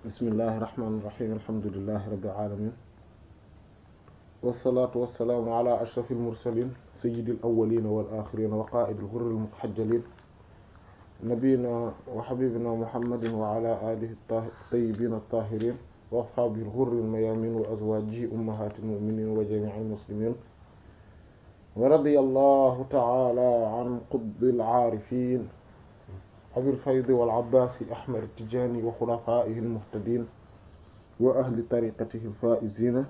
bismillahi irrahmani irrahim alhamdulilahi rabbil alamin wasalaatu wasalaamu ala ashrafil mursalin sayyidil awwalina wal axirina wa qaa'idil ghurril muhajjalin nabiyina wa habibina muhammadin wa ala alihi tayyibin at-tahirin wa ashaabihi al-ghurril mayamin wa azwajihi ummahatil mu'minin wa jami'il muslimin wa radiyallahu ta'ala an qutbil aarifin abil faydi wal abbaasi ahmad tijaani wa xulafaa'ihi al-muhtadiin wa ahli tariqatihi al-faa'iziina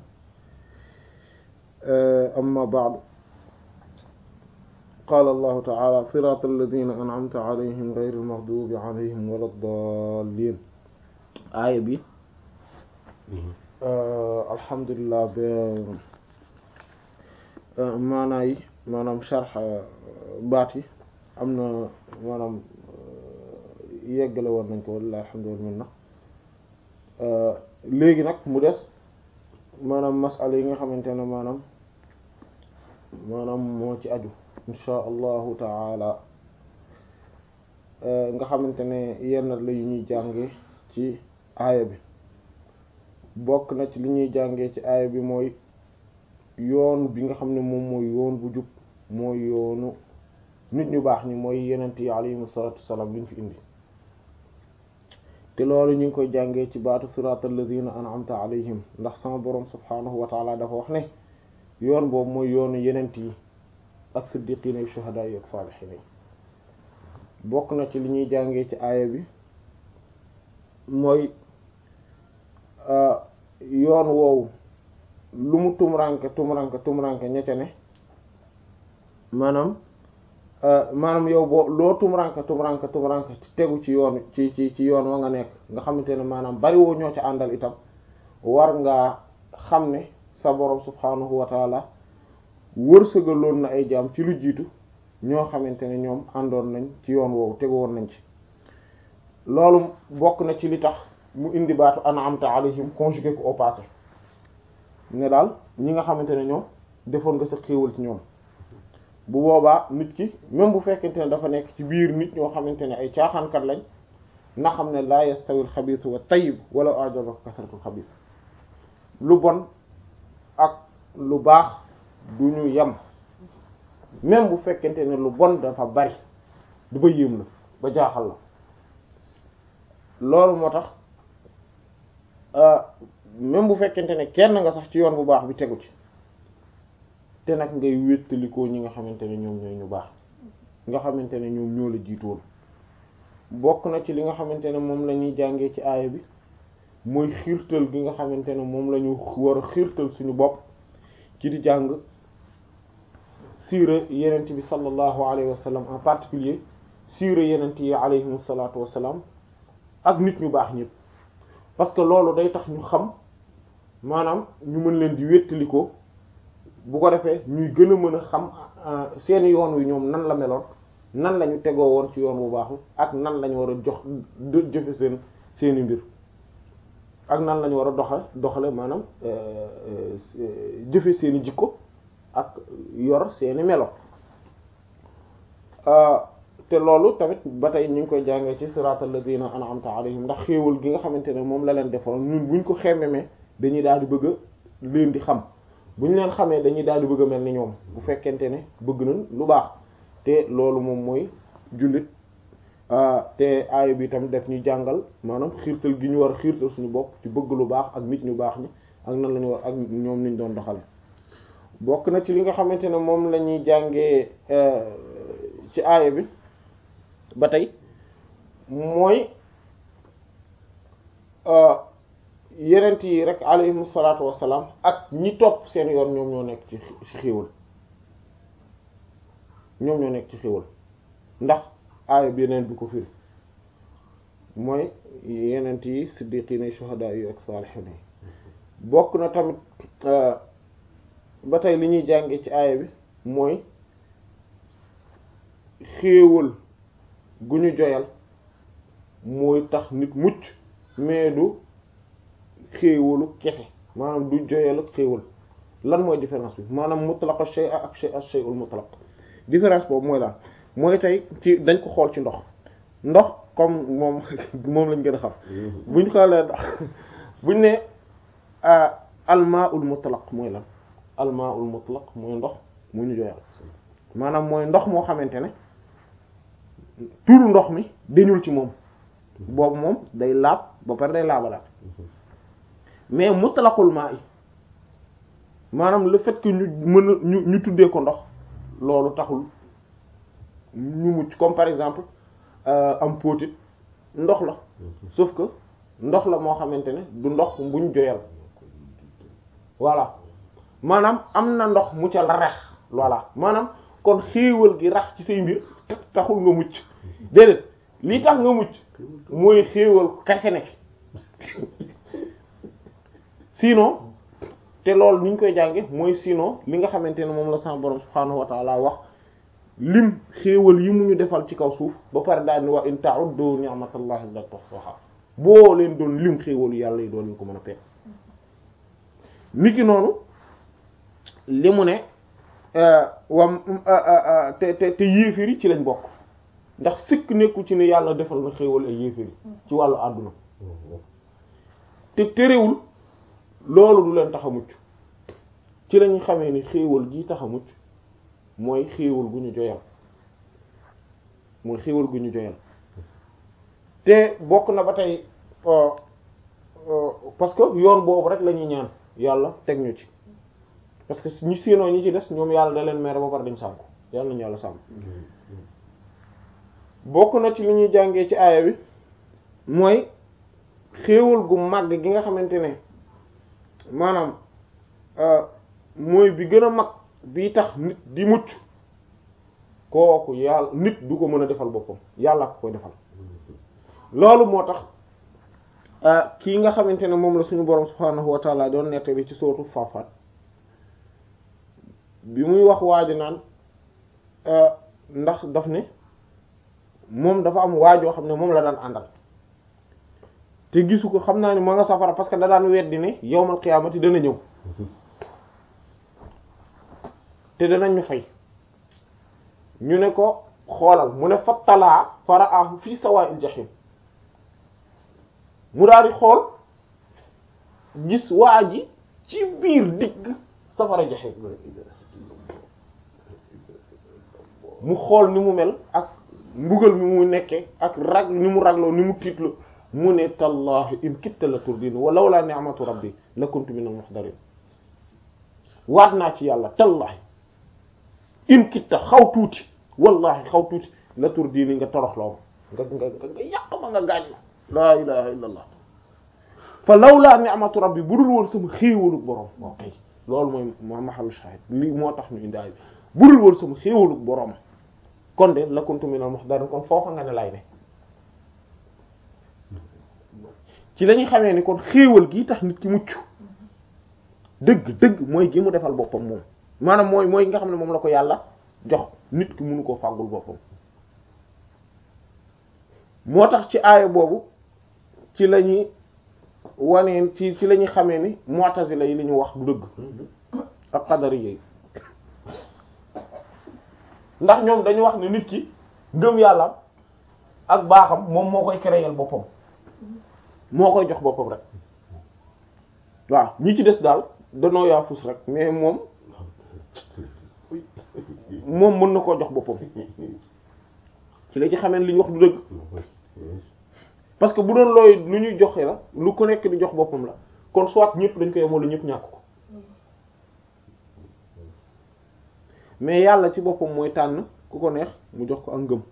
amma ba'du qaala allahu ta'aala siraata allaziina an'amta alayhim gayril maghduubi alayhim wa lad-daalliin aaya bi alhamdulillah ba maanaa yi maanaam sharx baat yi am na maanaam yeggale woon nañ ko walla alhamdulillah léegi nag mu des maanaam masala yi nga xamante ne maanaam maanaam moo ci aju insha allahu taala nga xamante ne yenn la yu ñuy jànge ci aaya bi bokk na ci li ñuy jàngee ci aaya bi mooy yoon bi nga xam ne moom mooy yoon bu jub mooy yoonu nit ñu baax ñi mooy yenent yi alayhimu salaatu wassalaam li ñu fi indi te loolu ñu ngi koy jàngee ci baatu siraatal lazina an'amta alayhim ndax sama borom subhaanahu wa taala dafa wax ne yoon boobu mooy yoonu yenent yi ak siddiqiina yi shuhadaa yi ak saalihiin yi bokk na ci li ñuy jàngee ci aaya bi mooy yoon woowu lu mu tumuranke tumuranke tumuranke ñecca ne maanaam maanaam yow boo loo tumuranke tumuranke tumuranke tegu ci yoon ci ci ci yoon wa nga nekk nga xamante ne maanaam bariwoo ñoo ca àndal itam war ngaa xam ne sa borom subhaanahu wa taala wërsëgaloon na ay jaam ci lu jiitu ñoo xamante ne ñoom àndoon nañ ci yoon woowu tegu woon nañ ci loolu bokk na ci li tax mu indi baatu an'amta alayhim conjugué ko au passé ne daal ñi nga xamante ne ñoom defoon nga sa xéewal ci ñoom bu boobaa nit ki même bu fekkente ne dafa nekk ci biir nit ñoo xamante ne ay caaxaankat lañ na xam ne la yastawil xabiis wa tayyib wala ajabaka kasratul xabiis lu bon ak lu baax du ñu yem même bu fekkente ne lu bon dafa bari du ba yéem la ba jaaxal la loolu moo tax même bu fekkente ne kenn nga sax ci yoon bu baax bi tegu ci te nag ngay wéttalikoo ñi nga xamante ne ñoom ñooy ñu baax nga xamante ne ñoom ñoo la jiitoon bokk na ci li nga xamante ne moom la ñuy jàngee ci aaya bi mooy xiirtal gi nga xamante ne moom la ñu war a xiirtal suñu bopp ci di jàng siira yenent bi sallallahu alayhi wa sallam en particulier siira yenent yi alayhim salaatu wa salaam ak nit ñu baax ñëpp parce que loolu day tax ñu xam maanaam ñu mën leen di wéttalikoo bu ko defee ñuy gën a mën a xam seeni yoon wi ñoom nan la meloon nan la ñu tegoo woon ci yoon bu baaxu ak nan la ñu war a jox jëfe seen seeni mbir ak nan la ñu war a doxale doxale maanaam jëfe seeni jikko ak yor seeni melo te loolu tamit ba tey ñu ngi koy jàngee ci siratal ladina an'amta alayhim ndax xéewal gi nga xamante ne moom la leen defoon ñun buñ ko xemmemee dañuy daal di bëgg a leen di xam bu ñu leen xamee dañuy daal di bëgg a mel ni ñoom bu fekkente ne bëgg nañ lu baax te loolu moom mooy jullit te aaya bi tam def ñu jàngal maanaam xiirtal gi ñu war a xiirtal suñu bopp ci bëgg lu baax ak nit ñu baax ñi ak nan la ñu war ak ñoom niñ doon doxale bokk na ci li nga xamante ne moom la ñuy jàngee ci aaya bi ba tey mooy yenent yi rek alayhimu salaatu wassalaam ak ñi topp seen yoon ñoom ñoo nekk ci ci xéewal ñoom ñoo nekk ci xéewal ndax aaya bi yeneen bi ko firi mooy yenent yi siddiqiina shuhadaa yi ak saalihiin yi bokk na tamit ba tey li ñuy jànge ci aaya bi mooy xéewal gu ñu joyal mooy tax nit mucc mais du xéewalu kese maanaam du joyal ak xéewal lan mooy différence bi maanaam mutlaq shay ak shay shay'ul mutlaq différence boobu mooy lan mooy tey ci dañ ko xool ci ndox ndox comme moom moom lañ gën a xam buñ xoolee buñ ne almaul mutlaq mooy lan almaul mutlaq mooy ndox mu ñu joyal maanaam mooy ndox moo xamante ne turu ndox mi dañul ci moom boobu moom day laab ba pare day laabalaat mais mutlaqul maa yi maanaam le fait que ñu mën a ñu ñu tuddee ko ndox loolu taxul ñu mucc comme par exemple am póotit ndox la sauf que ndox la moo xamante ne du ndox buñ joyal voilà maanaam am na ndox mu ca la rex voilà maanaam kon xéewal gi rax ci say mbir taxul nga mucc déedéet lii tax nga mucc mooy xéewal kese ne fi sinon te loolu ni ñu koy jànge mooy sinon li nga xamante ne moom la sama borom subhaanahu wa ta'ala wax lim xéewal yi mu ñu defal ci kaw suuf ba pare daal ni wa in ta'uddu ni'matallahi la tuhsuha boo leen doon lim xéewalu yàlla yi doon ñu ko mën a peet niki noonu li mu ne wam te te te yéefiri ci lañ bokk ndax sikk nekku ci ne yàlla defal na xéewal ay yéefiri ci wàllu àdduna te terewul loolu du leen tax a mucc ci lañu xamee ni xéewal gii tax a mucc mooy xéewal gu ñu joyal mooy xéewal gu ñu joyal te bokk na ba tey parce que yoon boobu rek la ñuy ñaan yàlla teg ñu ci parce que ñi siinoo ñi ci des ñoom yàlla da leen mere ba pare dañ sàmm yàlla nañu yàlla sàmm bokk na ci li ñuy jàngee ci aaya bi mooy xéewal gu màgg gi nga xamante ne maanaam mooy bi gën a mag bi tax nit di mucc kooku yàlla nit du ko mën a defal boppam yàlla ko koy defal loolu moo tax kii nga xamante ne moom la suñu borom subhaanahu wa taala doon nettali ci sootu Safat bi muy wax waaju naan ndax daf ne moom dafa am waajoo xam ne moom la daan àndal te gisu ko xam naa ne ma nga safara parce que da daan weddi ne yawmal qiyaamati dana ñëw te danañ ñu fay ñu ne ko xoolal mu ne fattalaa faraahu fii sawaa'il jahim mu daal di xool gis waa ji ci biir digg safara jahim mu xool ni mu mel ak mbugal mi mu nekkee ak rag ni mu ragloo ni mu tiitloo mu ne tallahi in kitta la turdin wa lawla ni'matu rabbi la kuntu minal muhdarin waat naa ci yàlla tallahi in kitta xaw tuuti wallahi xaw tuuti la turdini nga toroxloo ma nga nga nga yàq ma nga gaañ ma laa ilaha illa allah fa lawla ni'matu rabbi bu dul woon sama xéewalu borom ok loolu mooy ma mahalu shahid lii moo tax ñu indaay bi bu dul woon sama xéewalu borom kon de la kuntu minal muhdarin kon foofa nga ne lay ne ci la ñuy xamee ni kon xéewal gi tax nit ki mucc dëgg dëgg mooy gi mu defal boppam moom maanaam mooy mooy nga xam ne moom la ko yàlla jox nit ki mënu koo fàggul boppam moo tax ci aaya boobu ci la ñuy waneen ci ci la ñuy xamee ni mu'tazila yi li ñu wax du dëgg ak qadari yi ndax ñoom dañu wax ne nit ki ngëm yàlla ak baaxam moom moo koy créer boppam moo koy jox boppam rek waaw ñi ci des daal danoo yaa fus rek mais moom moom mën na koo jox boppam ci la ci xamee li ñu wax du dëgg parce que bu doon looy lu ñuy joxe la lu ko nekk di jox boppam la kon soit ñëpp dañ koy amoon lu ñëpp ñàkk ko mais yàlla ci boppam mooy tànn ku ko neex mu jox ko ak ngëm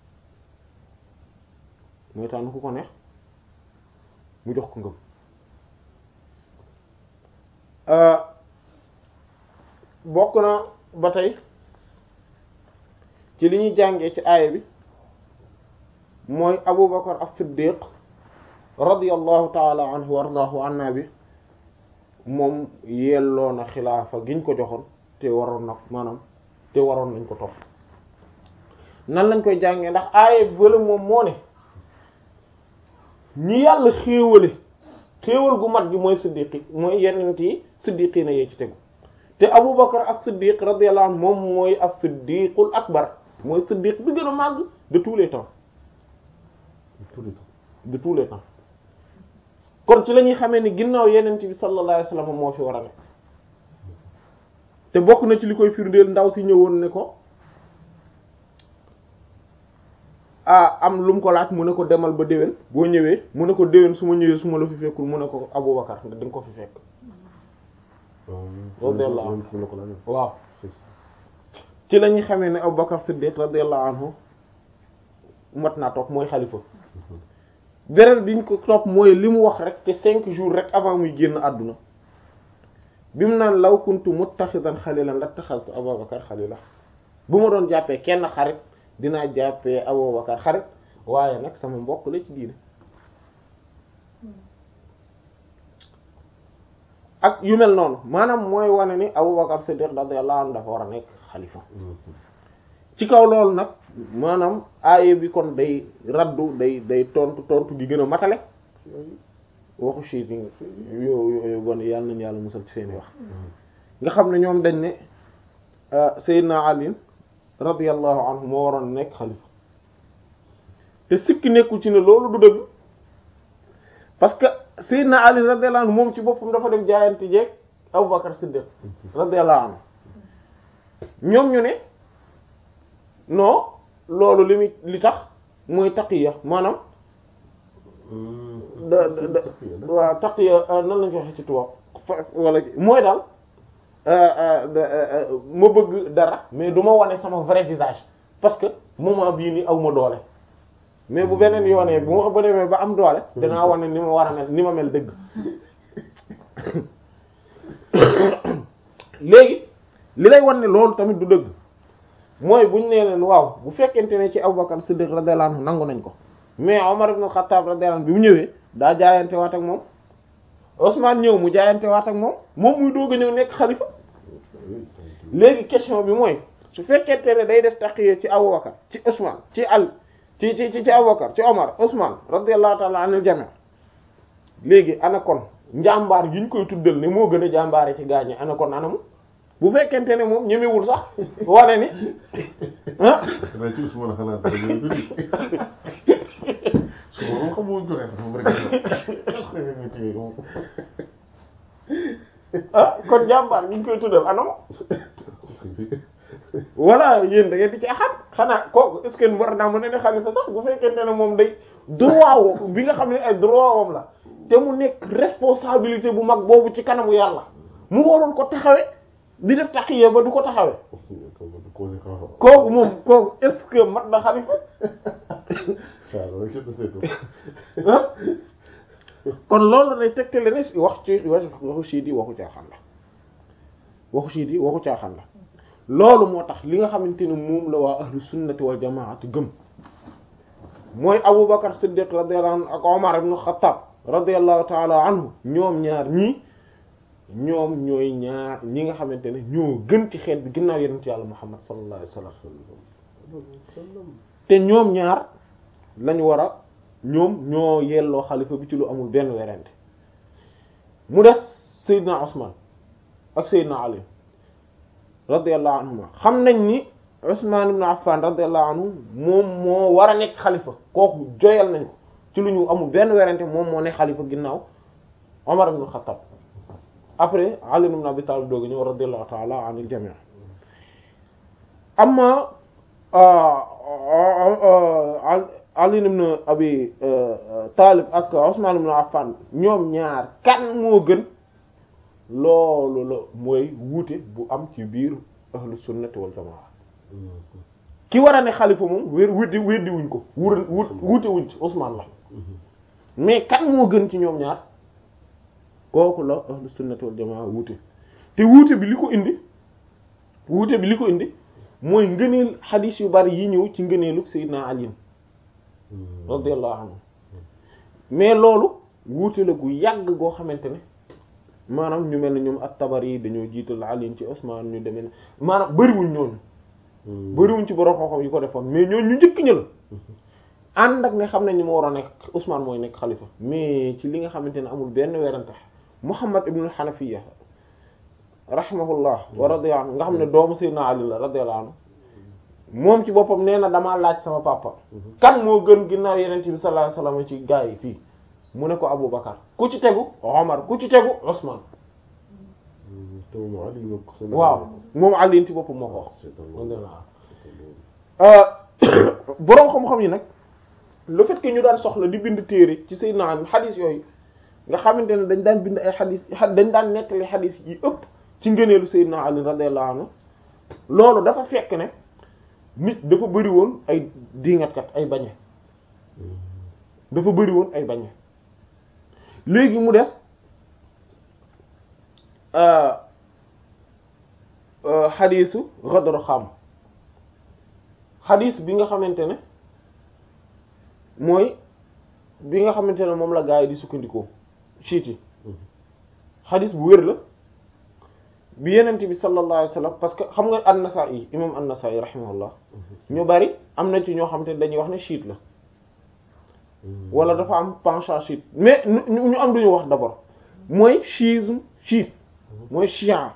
mooy tànn ku ko neex mu jox ko ngëm bokk na ba tey ci li ñuy jàngee ci aaya bi mooy Abu Bakar as-Siddiq radiyallahu taala anhu wa ardaahu anna bi moom yelloo na xilaafa giñ ko joxoon te waroon na maanaam te waroon nañ ko topp nan lañ koy jàngee ndax aaya bi bala moom moo ne ñi yàlla xéewale xéewal gu mat gi mooy siddiqi mooy yenent yi siddiqi na yee ci tegu te Abu Bakar as-Siddiq radiyallahu anhu moom mooy as-siddiqul akbar mooy siddiq bi gën a màgg de tous les temps de tous les temps kon ci la ñuy xamee ni ginnaaw yeneen bi sallallahu alayhi wasallam moo fi war a ne te bokk na ci li koy firndeel ndaw si ñëwoon ne ko ah am lu mu ko laaj mu ne ko demal ba déwén boo ñëwee mu ne ko déwén su ma ñëwee su ma la fi fekkul mu ne ko Abubakar nga di nga ko fi fekk radiyallahu anhu waaw ci la ñuy xamee ne Abubakar Siddiq radiyallahu anhu mat naa toog mooy xalifa beneen bi ñu ko topp mooy li mu wax rek te cinq jours rek avant muy génn àdduna bi mu naan law kuntu muttaxidan xalilan lattaxaltu Abubakar xalila bu ma doon jàppee kenn xarit dinaa jàppee Abubakar xarit waaye nag sama mbokk la ci diine ak yu mel noonu maanaam mooy wane ni Abubakar Siddiq radiyallahu anhu dafa war a nekk xalifa ci kaw loolu nag maanaam aaye bi kon day raddu day day tontu tontu gi gën a matale waxu siit yi yooyu bon yàlla nañu yàlla musal ci seeni wax nga xam ne ñoom dañ ne Seydina Ali radiyallahu anhu moo waroon nekk xalifa te sikki nekkul ci ne loolu du dëgg parce que Seydina Ali radiyallahu anhu moom ci boppam dafa dem jaayante jeeg Abubakar Siddiq radiyallahu anhu ñoom ñu ne non loolu li muy li tax mooy taqiya maanaam da da waaw taqiya nan lañ ko waxee ci tubaab wala mooy daal ma bëgg dara mais du ma wane sama vrai visage parce que moment bii ni aw ma doole mais bu beneen yoonee bu ma ba demee ba am doole danaa wane ni ma war a mel ni ma mel dëgg léegi li lay wan ne loolu tamit du dëgg mooy buñ nee leen waaw bu fekkente ne ci Abubakar Siddiq radiyallahu anhu nangu nañ ko mais Omar ibn Khattab radiyallahu anhu bi mu ñëwee daa jaayante waat ak moom Ousmane ñëw mu jaayante waat ak moom moom muy doog a ñëw nekk xalifa léegi question bi mooy su fekkente ne day def taqiya ci Abubakar ci Ousmane ci al ci ci ci Abubakar ci Omar Ousmane radiyallahu ta'ala anil jami' léegi ana kon njàmbaar gi ñu koy tuddal ne moo gën a jàmbaare ci gaañe ana kon anamu bu fekkente ne moom ñemewul sax wane ni ah. ci Ousmane xanaa dara ñëw tuuti su ma xam moo joxe xam moom rek ah kon jàmbaar gi ñu koy tuddal anam voilà yéen da ngeen di ci axat xanaa kooku est-ce que war naa mën a ne xalifa sax bu fekkente ne moom day droit bi nga xam ne ay droit wam la te mu nekk responsabilité bu mag boobu ci kanamu yàlla mu waroon ko taxawe di def taqiya ba du ko taxawe kooku moom kooku est-ce que mat na xalifa kon loolu day tegtale ne wax ci waxu siit yi waxu caaxaan la waxu siit yi waxu caaxaan la loolu moo tax li nga xamante ne moom la waa ahlu sunnati wal jamaati gëm mooy Abu Bakar Siddiq radiyallahu anhu ak Omar ibn Khattab radiyallahu ta'ala anhu ñoom ñaar ñii ñoom ñooy ñaar ñi nga xamante ne ñoo gën ci xeet bi ginnaaw yonent yàlla Muhammad sallallahu alayhi wasallam te ñoom ñaar lañu war a ñoom ñoo yelloo xalifa bi ci lu amul benn werante mu des Seydina Ousmane ak Seydina Ali radiyallahu anhuma xam nañ ni Ousmane ibn Affan radiyallahu anhu moom moo war a nekk xalifa kooku joyal nañ ko ci lu ñu amul benn werante moom moo nekk xalifa ginnaaw Omar ibn Khattab après Ali ibn Abi Talib dooga ñëw radiyallahu ta'ala anil jami' amma Ali ibn Abi Talib ak Ousmane ibn Affan ñoom ñaar kan moo gën loolu la mooy wuute bu am ci biir ahlu sunnati wal jamaa ki war a ne xalifa moom wér weddi weddi wuñ ko wur wuute wuñ ci Ousmane la mais kan moo gën ci ñoom ñaar kooku la ahlu sunnati wal jamaa wuute te wuute bi li ko indi wuute bi li ko indi mooy ngëneel xadiis yu bari yi ñëw ci ngëneelu Seydina Ali radiyallahu anhu mais loolu wuute la gu yàgg goo xamante ne maanaam ñu mel ne ñoom at-Tabari yi dañoo jiital Ali ci Usmaan ñu demee ne maanaam bëriwuñ ñooñu bëriwuñ ci borom xam-xam yi ko defoon mais ñooñu ñu njëkk ña la ànd ak ne xam nañ ni moo war a nekk Usmaan mooy nekk xalifa mais ci li nga xamante ne amul benn werante Muhammad ibn Hanafiya rahimahullah wa radiya anhu nga xam ne doomu Seydina Ali la radiyallahu anhu moom ci boppam nee na damaa laaj sama papa kan moo gën ginnaaw yenent bi sallallahu alayhi wasallam ci gaa yi fii mu ne ko Abu Bakar ku ci tegu Omar ku ci tegu Usman te moom Ali moo ko waaw moom Ali ci boppam moo ko wax c'est un boroom xam-xam yi nag le fait que ñu daan soxla di bind téere ci Seydina Ali xadis yooyu nga xamante ne dañ daan bind ay xadis dañ daan nettali xadis yi ëpp ci ngëneelu Seydina Ali radiyallahu anhu loolu dafa fekk ne nit dafa bëri woon ay diingatkat ay bañe dafa bëri woon ay bañe léegi mu des xadisu Ghadr Xam xadis bi nga xamante ne mooy bi nga xamante ne moom la gaa yi di sukkandikoo siit yi xadis bu wér la bi yenent bi sallallahu alayhi wasallam parce que xam nga an-Nasa'i imam an-Nasa'i rahimahullah ñu bari am na ci ñoo xamante ne dañuy wax ne chiite la wala dafa am penchant chiite mais ñu am duñu wax d'abord mooy chiisme chiite mooy chian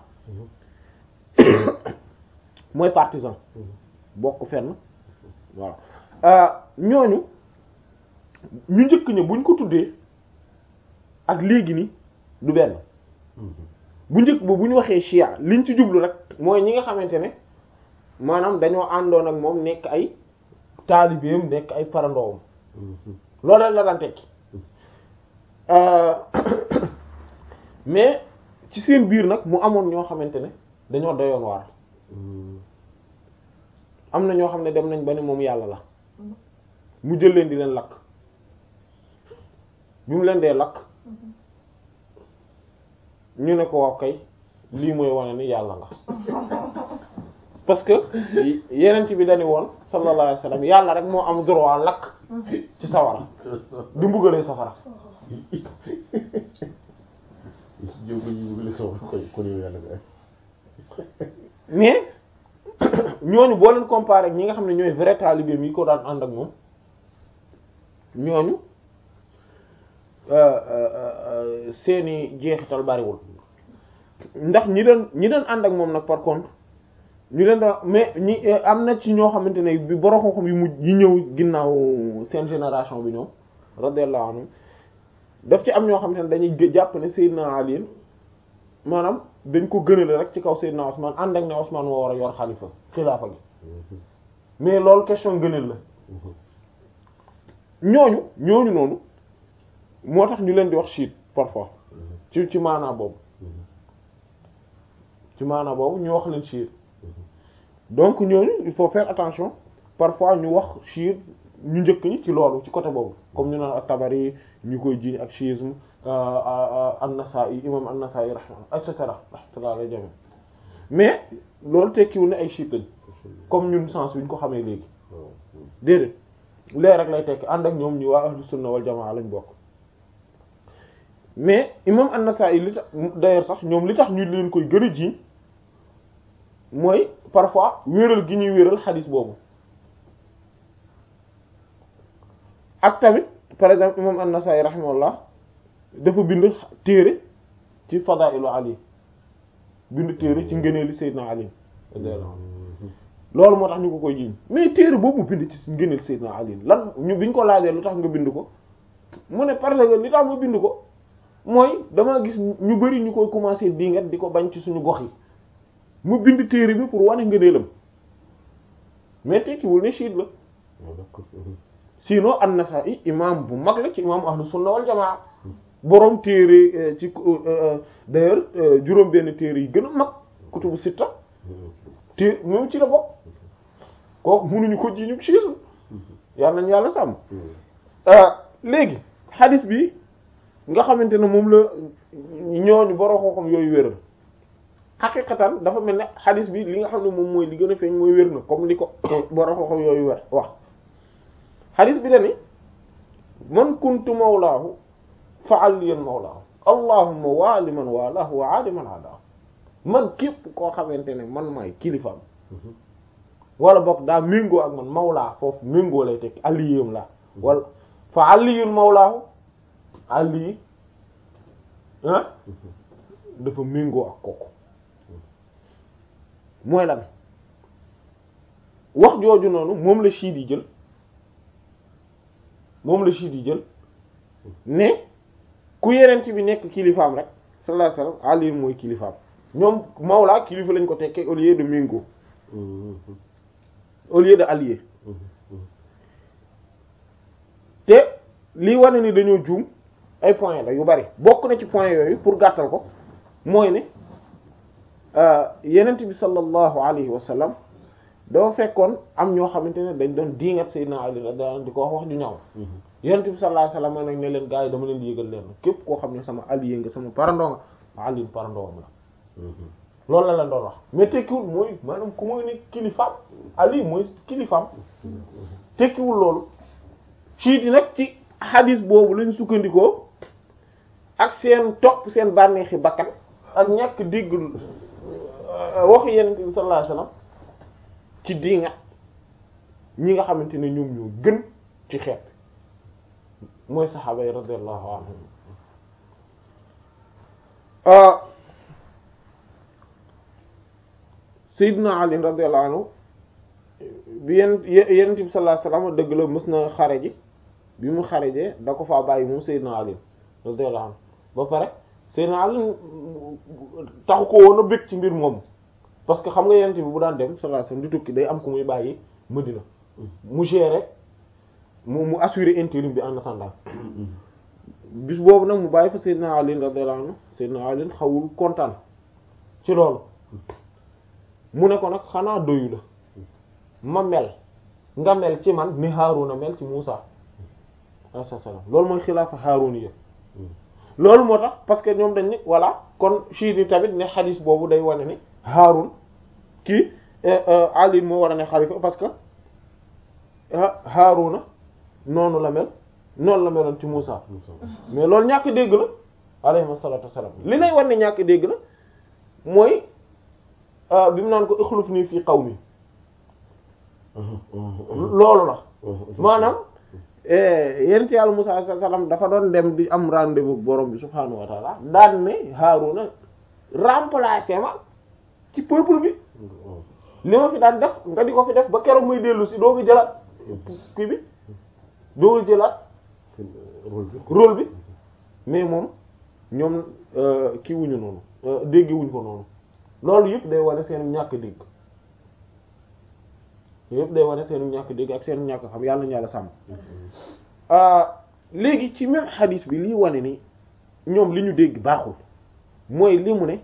mooy partisan bokk fenn voilà ñooñu ñu njëkk ña buñ ko tuddee ak léegi ni du benn bu njëkk ba bu ñu waxee chia liñ ci jublu rek mooy ñi nga xamante ne maanaam dañoo àndoon ak moom nekk ay taalibeem nekk ay parandoowam loolu rek la daan tekki mais ci seen biir nag mu amoon ñoo xamante ne dañoo doyoon waar am na ñoo xam ne dem nañ ba ne moom yàlla la mu jël leen di leen lakk bi mu leen dee lakk ñu ne ko wax kay lii mooy wane ni yàlla nga parce que yeneen ci bi dañu woon sallallahu alayhi wasallam yàlla rek moo am droit lakk ci sawara di mbugalee safara yow ko ñu bëgg sawar koy kon yow yàlla nga mais ñooñu boo leen comparé ak ñi nga xam ne ñooy vrai talibé yi ko daan ànd ak moom ñooñu seeni jeexital bariwul ndax ñi doon ñi doon ànd ak moom nag par contre ñu leen doon mais ñi am na ci ñoo xamante ne bi borom xam-xam yu mujj yi ñëw ginnaaw seen génération bi ñoom radiyallahu anhum daf ci am ñoo xamante ne dañuy jàpp ne Seydina Ali maanaam dañ ko gënale rek ci kaw Seydina Ousmane ànd ak ne Ousmane moo war a yor xalifa xilaafa gi mais loolu question gënal la ñooñu ñooñu noonu moo tax ñu leen di wax chiite parfois ci ci maanaa boobu ci maanaa boobu ñu wax leen chiite donc ñooñu il faut faire attention parfois ñu wax chiite ñu njëkk ñi ci loolu ci côté boobu comme ñu naan at-Tabari ñu koy jiiñ ak chiisme an-Nasa'i imam an-Nasa'i rahma et cetera rahmatullah alayhi jami mais loolu tekkiwul ne ay chiite lañ comme ñun sens bi ñu ko xamee léegi déedéet lee rek lay tekki ànd ak ñoom ñu waa ahlu sunna wal jamaa lañ bokk mais imam an-Nasa'i li tax d'ailleurs sax ñoom li tax ñu leen koy gën a jiiñ mooy parfois wéeral gi ñuy wéeral xadis boobu ak tamit par exemple imam an-Nasa'i rahimahullah dafa bind téere ci fadailu Ali bind téere ci ngëneeli Seydina Ali loolu moo tax ñu ko koy jiiñ mais téere boobu mu bind ci ngëneel Seydina Ali lan ñu biñ ko laajee lu tax nga bind ko mu ne parce que li tax ma bind ko mooy dama gis ñu bari ñu koy commencer dingat di ko bañ ci suñu gox yi mu bind téere bi pour wane ngëneelam mais tekkiwul ne chiite la sinon an-Nasa'i imam bu mag la ci imam ahlu sunna wal jamaa boroom téere ci d'ailleurs juróom benn téere yi gën a mag kutubu sitta té moom ci la bokk kooku mënuñu ko ji ñu chiisme yàlla nañ yàlla sàmm léegi xadis bi nga xamante ne moom la ñooñu boroom xam-xam yooyu wéral xaqiqatan dafa mel ne xadis bi li nga xam ne moom mooy li gën a feeñ mooy wér na comme li ko boroom xam-xam yooyu wér wax xadis bi dani man kuntu mawlaahu fa aliyan mawlaahu allahumma waali man walaahu wa aadi man aadaahu man képp koo xamante ne man maay kilifaam wala boog daa méngoo ak man mawlaa foofu méngoo lay tekk aliyam la wala fa aliyun mawlaahu ali ah dafa méngoo ak kooku mooy lan wax jooju noonu moom la chiite yi jël moom la chiite yi jël ne ku yenent bi nekk kilifaam rek sallallahu alayhi wasallam Ali mooy kilifaam ñoom Mawla kilifa lañ ko tekkee au lieu de méngoo au lieu de allié te lii wane ni dañoo juum ay points la yu bari bokk na ci points yooyu pour gàttal ko mooy ne yenent bi sallallahu alayhi wa sallam dafa fekkoon am ñoo xamante ne dañ doon diingat Seydina Ali radiyallahu di ko wax wax ju ñaaw yenent bi sallallahu alayhi wa sallam nag ne leen gars yi dama leen di yëgal leen képp koo xam ne sama allié nga sama parandoo nga Ali parandoo am la loolu la leen doon wax mais tekkiwul mooy maanaam ku mooy ne kilifaam Ali mooy kilifaam tekkiwul loolu ci di nag ci hadis boobu lañ sukkandikoo ak seen topp seen bànneexi bakkan ak ñàkk dégg waxu yenent bi sallallahu alayhi wasallam ci diingat ñi nga xamante ne ñoom ñoo gën ci xeet mooy saxaaba yi radiyallahu anhum Seydina Ali radiyallahu anhu bi yenn yenent bi sallallahu alayhi wasallam dëgg la mës na xare ji bi mu xarejee da ko faa bàyyi moom Seydina Ali radiyallahu anhu ba pare Seydina Ali taxu ko woon a bëgg ci mbir moom parce que xam nga yenent bi bu daan dem sallallahu alayhi wasallam di tukki day am ku muy bàyyi Madina mu gérer mu mu assurer intérim bi en attendant bis boobu nag mu bàyyi fa Seydina Ali radiyallahu anhu Seydina Ali xawul kontaan ci loolu mu ne ko nag xanaa doyu la ma mel nga mel ci man ni Haaruna mel ci Muusa alayhi salaam loolu mooy xilaafa Haaruni yëpp loolu moo tax parce que ñoom dañ ni voilà kon chiit yi tamit ne xadis boobu day wane ni Haarun kii Ali moo war a ne xalifa parce que Haaruna noonu la mel noonu la meloon ci Muusa mais loolu ñàkk dégg la alayhi salaatu wassalaam li lay wane ne ñàkk dégg la mooy bi mu naan ko ixluf nii fii qawmi loolu la maanaam yent yàlla Musaa alayhi salaam dafa doon dem di am rendez-vous borom bi subhaanahu wa taala daan ne Haaruna remplacer ma ci peuple bi li ma fi daan def nga di ko fi def ba keroog muy dellu si doo ko jëlaat kii bi doo ko jëlaat rôle bi mais moom ñoom kii wuñu noonu dégg wuñ ko noonu loolu yëpp day wane seen ñàkk dégg yëpp day wane seen ñàkk dégg ak seen ñàkk xam yàlla ñu yàlla sàmm léegi ci même xadis bi liy wane ni ñoom li ñu dégg baaxul mooy li mu ne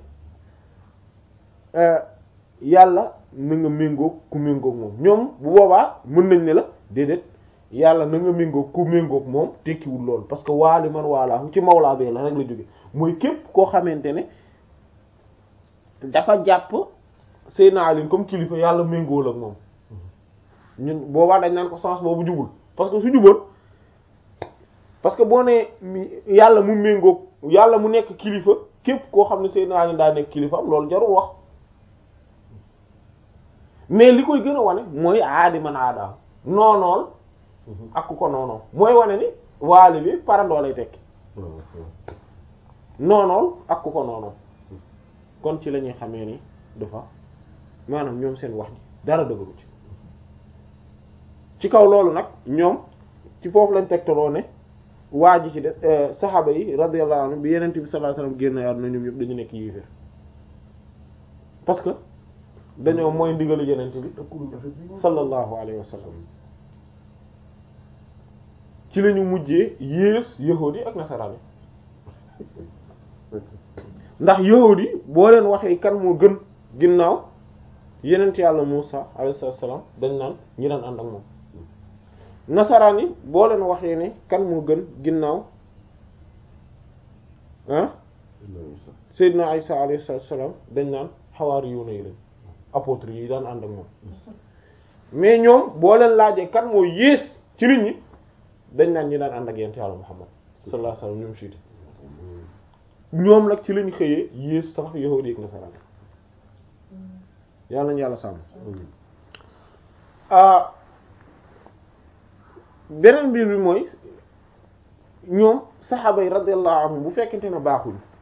yàlla na nga méngoog ku méngoog moom ñoom bu boobaa mën nañ ne la déedéet yàlla na nga méngoog ku méngoog moom tekkiwul loolu parce que waali man waalaahu ci mawlaa bee la rek la jóge mooy képp koo xamante ne dafa jàpp Seydina Ali comme kilifa yàlla méngool ak moom ñun boobaa dañ naan ko sens boobu jubul parce que su jubal parce que boo nee yàlla mu méngoog yàlla mu nekk kilifa képp koo xam ne Seydina Ali daa nekk kilifa am loolu jarul wax mais li koy gën a wane mooy aadi man aadaaw noonool ak ku ko noonoo mooy wane ni waali bi parandoo lay tekki noonool ak ku ko noonoo kon ci la ñuy xamee ni dafa maanaam ñoom seen wax ji dara dëgëru ci ci kaw loolu nag ñoom ci foofu lañ tegtaloo ne waa ji ci de saxaaba yi radiyallahu anhu bi yeneen bi sallallahu alayhi wasallam génn àdduna ñoom ñëpp dañu nekk yéeféer parce que dañoo mooy ndigalu yeneen bi sallallahu alayhi wasallam ci la ñu mujjee yées yahuudi ak nasaraan ndax yahuudi boo leen waxee kan moo gën ginnaaw yenent yàlla Muusa alayhi salaam dañ naan ñi daan ànd ak moom nasaraan yi boo leen waxee ne kan moo gën ginnaaw ah Seydina Isa alayhi salaam dañ naan xawaari yuuna yi lañ apôtre yi daan ànd ak moom mais ñoom boo leen laajee kan moo yées ci nit ñi dañ naan ñi daan ànd ak yenent yàlla Muhammad sallallahu alayhi wasallam ñoom siiti ñoom nag ci lañ xëyee yées sax yahuudi ak nasaraan yàlla nañu yàlla sàmm beneen mbir bi mooy ñoom saxaaba yi radiyallahu anhum bu fekkente ne baaxuñ